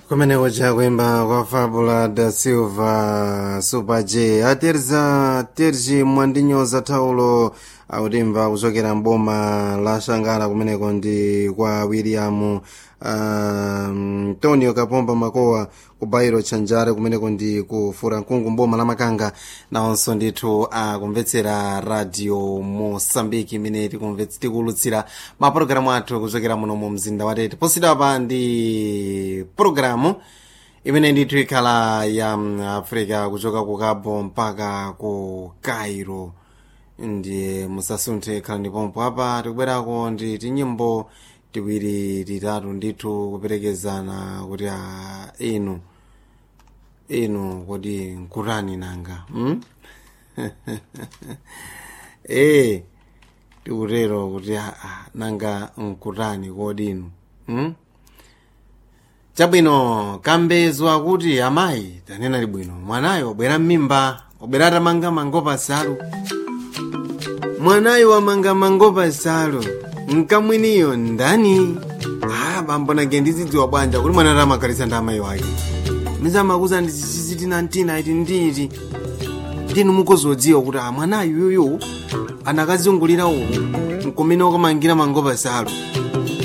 kumeneko chakwemba kwa fabula da silva super j aterza terji mwandinyoza thaulo autimva kuchokera mboma la shangala kumeneko ndi kwa william antonio um, kapomba makowa ku bairo tchanjare kumeneko ndi ku furankungu mboma la makanga nawonso ndithu akumvetsera radio mosambiki imene tikulutsira mapulogalamu athu kuchokera muno mu mzinda wa tete posidapa ndi pulogalamu imene ndithu ikhala ya africa kuchoka ku cabo mpaka ku cairo ndiye musasunthe khala ndipompo apa tikubwerako ndi tinyimbo tiwiri titatu ndithu kuperekezana kuti a inu inu kodi nkurani nanga hmm? e tikutero kuti a nanga nkurani kodi inu hmm? chabwino kambezwa kuti amayi tanena libwino mwanayo wabwera mmimba wabwera atamanga mangopa salu mwanayo wamanga mangopa salu nkamwiniyo ndani ah bambo nage ndizidziwa bwanja kuti mwana tamakhalisa ndi amayi wake mizamakuza ndizizitina ntina iti nditi ndinu mukuzodziwa kuti a mwanayo yuyu anakazungulira uku nkumene wakamangira mangopa salu